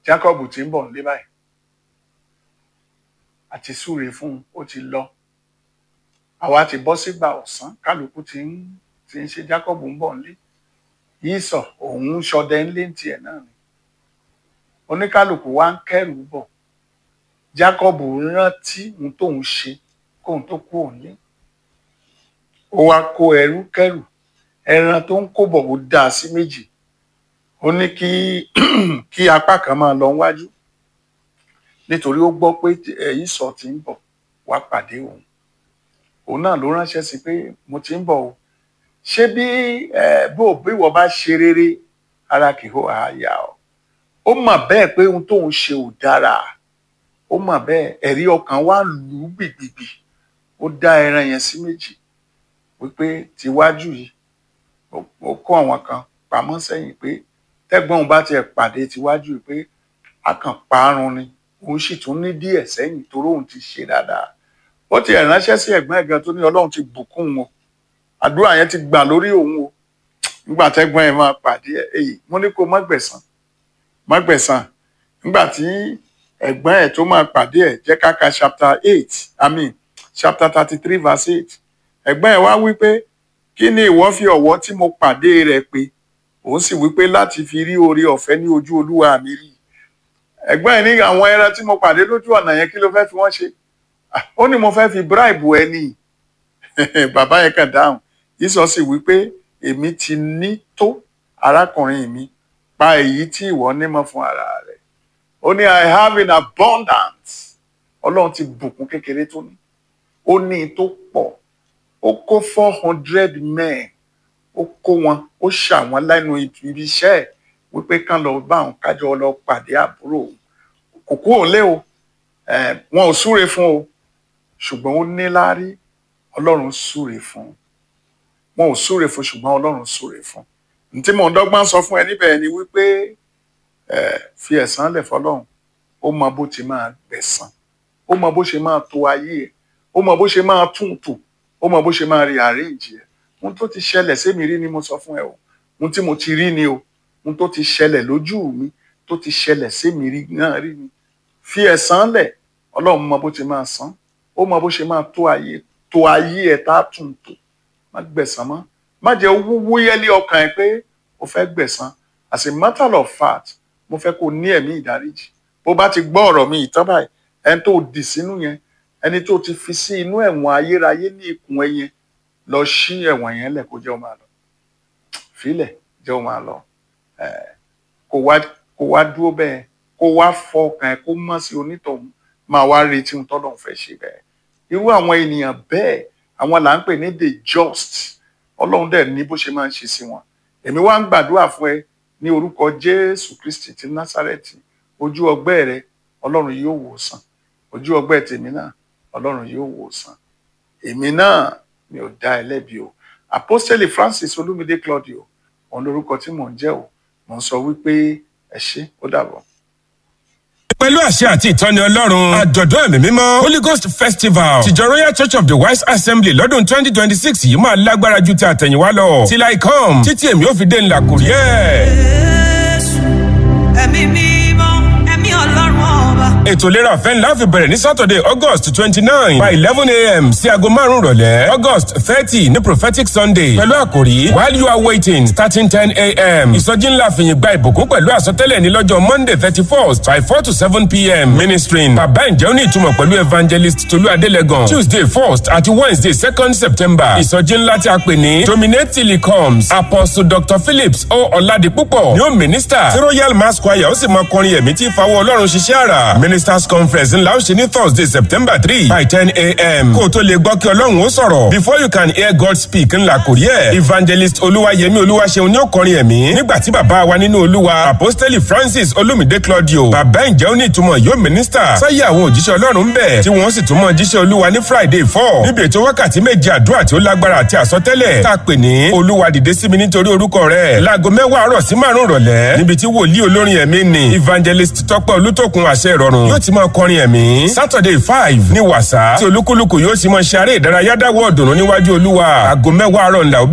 Jacob ti ń bọ̀ nílé báyìí àti súre fún un ó ti lọ àwa ti bọ́ sígbà ọ̀sán kálukú ti ń ti ń ṣe Jacob ń bọ̀ nílé Ísọ̀ òun ń ṣọdẹ ńlé tiẹ̀ náà ni oníkálukú wa ń kẹ́rù bọ̀ Jacob rántí ohun tóun ṣe kóun tó kú òní ó wá kó ẹrú kẹ́rù ẹran tó ń kó bọ̀ ó dá a sí méjì ó ní kí kí apá kan máa lọ wájú nítorí ó gbọ́ pé Ísọ̀ ti ń bọ̀ wá pàdé òun òun náà ló ránṣẹ́ sí pé mo ti ń bọ̀ o ṣé bí bó bí wọ́n bá ṣe rere ara kì í hó àyà ọ́ ó mọ̀ bẹ́ẹ̀ pé ohun tóun ṣe ò dára ó mọ̀ bẹ́ẹ̀ ẹ̀rí ọkàn wa lù ú gbìgbìgbì ó dá ẹran yẹn sí méjì wípé tiwájú yìí ó kó àwọn kan pamọ́ sẹ́yìn pé tẹ́gbọ́n òun bá tiẹ̀ pàdé tiwájú yìí pé a kàn parun ni òun sì tún ní díẹ̀ sẹ́yìn torí òun ti ṣe dáadáa ó ti ránṣẹ́ sí ẹ̀gbọ́n ẹ̀gbọ́n tó ní ọlọ́run ti bùkún wọn àdúrà yẹn ti gbà lórí òun o nígbà tẹ́gbọ́n ẹ̀ máa pàdé ẹ̀ èyí mo ní kó má gbẹ̀san má gbẹ̀san nígbà tí ẹ̀gbọ́n ẹ̀ tó máa pàdé ẹ̀ jẹ́ ká ka chapter eight i mean chapter thirty three verse eight ẹ̀gbọ́n ẹ̀ wá wí pé kí ni ìwọ fi ọ̀wọ́ tí mo pàdé rẹ̀ pé òun sì wí pé láti fi rí oore ọ̀fẹ́ ní ojú olúwa mi rí ẹ̀gbọ́n ẹ̀ ní àwọn ẹran tí mo pàdé lójú ọ̀nà yẹn kí ló fẹ́ fi wọ́n ṣe ó ní mo fẹ́ fi bribe ẹ ní bàbá yẹn kàn dáhùn Ísọ̀ sì wí pé èmi ti ní tó arákùnrin mi pa èyí tí ìwọ nímọ̀ fún ara rẹ̀ ó ní I have in abundance ọlọ́run ti bùkún kékeré tó ní ó ní tó pọ̀ ó kó four hundred men ó kó wọn ó ṣà wọn lẹ́nu ibi iṣẹ́ ẹ̀ wípé kán lọ bá àwọn kájọ lọ pàdé àbúrò kò kú òun lé o wọn ò súre fún o ṣùgbọ́n ó ní láárí ọlọ́run súre fún wọn ò súre fún ṣùgbọ́n ọlọ́run súre fún ntí mò ń dọ́gbọ́n sọ fún ẹ níbẹ̀ ni wípé fi ẹ̀san lẹ̀ fọlọ́run ó mọ bó ti máa gbẹ̀san ó mọ bó ṣe máa tò ayé ẹ̀ ó mọ bó ṣe máa tún tò ó mọ bó ṣe máa rí àríǹjì ẹ̀ ohun tó ti ṣẹlẹ̀ sémi rí ni mo sọ fún ẹ o ohun tí mo ti rí ni o ohun tó ti ṣẹlẹ̀ lójú mi tó ti ṣẹlẹ̀ sémi rí náà rí ni fi ẹ̀san lẹ̀ ọlọ́run mọ bó ti máa san ó mọ bó ṣe máa tó ayé tó ayé ẹ̀ tá a tún tò má gbẹ̀san mọ́ má jẹ́ wúwú yẹ́lé ọkàn ẹ̀ pé o fẹ́ gbẹ̀san as a matter of fact mo fẹ́ kó ní ẹ̀mí ìdáríjì bó bá ti gbọ́ ọ̀rọ̀ mi ìtàn báyìí ẹni tó dì sínú yẹn ẹni tó ti fi sí inú ẹ̀wọ̀n ayérayé ní ikùn ẹ yẹn lọ ṣí ẹ̀wọ̀n yẹn lẹ̀ kó jẹ́ ó máa lọ filẹ̀ jẹ́ ó máa lọ kó wá kó wá dúró bẹ́ẹ̀ kó wá fọkàn ẹ̀ kó mọ̀ sí onítọ̀hún máa wá retí ohun tọ́lọ́run fẹ́ ṣe bẹ́ẹ̀ irú àwọn ènìyàn bẹ́ẹ̀ àwọn là ń pè ní the just ọlọ́run dẹ̀ ní bó ṣe máa ń ṣe sí wọn èmi wá ń gbàdúrà fún ẹ ní orúkọ jésù kristi ti násàrẹ́tì ojú ọgbẹ́ rẹ ọlọ́run yóò wò sàn ojú ọgbẹ́ tèmi náà ọlọ́run yóò wò sàn èmi náà mi ò dá ẹ lẹ́bi o apostoli francis olúmídé claudio òun lorúkọ tí mò ń jẹ́ o mò ń sọ wípé ẹ ṣé ó dàbọ̀ pẹ̀lú àṣẹ àti ìtọ́ni ọlọ́run àjọ̀dún ẹ̀mí mímọ́ holy ghost festival tìjọ royal church of the wise assembly lọ́dún twenty twenty six yìí máa lágbára ju ti àtẹ̀yìnwá lọ till I come títí èmi ò fi dé ńlá kò rí ẹ̀. Jésù ẹ̀mí mímọ́ ẹ̀mí ọlọ́run ọba. ètò ìlera ọ̀fẹ́ ńlá fi bẹ̀rẹ̀ ní saturday august twenty nine by eleven a.m. sí aago márùn-ún rọ̀lẹ́ august thirty ní prophetic sunday pẹ̀lú àkòrí while you are waiting starting ten a.m. ìsọjí ńlá fìyìn gba ìbùkún pẹ̀lú àsọtẹ́lẹ̀ ní lọ́jọ́ monday thirty first by four to seven p.m. ministering bàbá ǹjẹ́ ó ní ìtumọ̀ pẹ̀lú evangelist tolú adélẹ́gàn tuesday first àti wednesday second september ìsọjí ńlá tí a pè ní dominate till he comes apostle dr phillips o ọ̀làdìpúpọ̀ ni ó minister tí royal mass choir ó sì máa kọrin ẹ̀mí tí ìfawọ́ ọlọ́run ṣiṣẹ́ àrà ministers conference ńlá ó ṣe ní thursday september three by ten a.m. kó o tó lè gbọ́ kí ọlọ́run ó sọ̀rọ̀ before you can hear god speak ńlá kò rí ẹ̀ evangelist olúwayẹmí olúwaṣeun ní ó kọrin ẹ̀mí nígbà tí bàbá wa nínú olúwa apostoli francis olumide claudio bàbá ǹjẹ́ ó ní ìtumọ̀ yóò minister sáyé àwọn òjíṣẹ́ ọlọ́run ń bẹ̀ tí wọ́n sì tún mọ jíṣẹ́ olúwa ní friday four níbi ètò wákàtí méje àdúrà tí ó lágbára àti àsọtẹ́lẹ̀ tá a pè ní olúwa dìde sí mi nítorí orúkọ rẹ̀ láago mẹ́wàá àárọ̀ sí márùn-ún rọ̀lẹ́ níbi tí wòlíì olórin ẹ̀mí ni evangelist tọ́pẹ́ olútòkun àṣẹ ìrọ̀rùn yóò ti máa kọrin ẹ̀mí saturday five ní wàsá tí olúkúlùkù yóò ti máa ṣe eré ìdárayá dáwọ́ ọ̀dùnnú níwájú olúwa aago mẹ́wàá àárọ̀ ńlá